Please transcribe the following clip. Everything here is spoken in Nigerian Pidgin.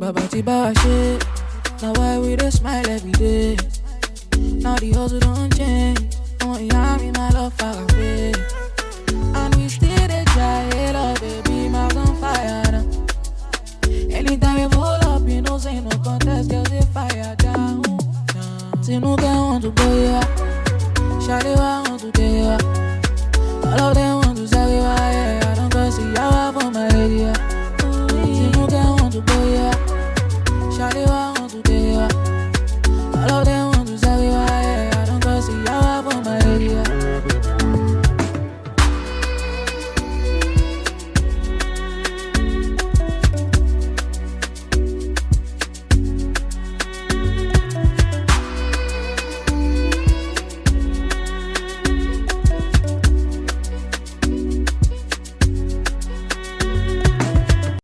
Baba Tiba shit. Now why we dey smile every day? Now the hustle don't change. Oh, yeah, me my love far away. And we still dey try, hey, love, baby, my on fire now. Anytime we pull up, you know, say no contest, girls they fire down. Tinuka want to go, yeah. Shawty want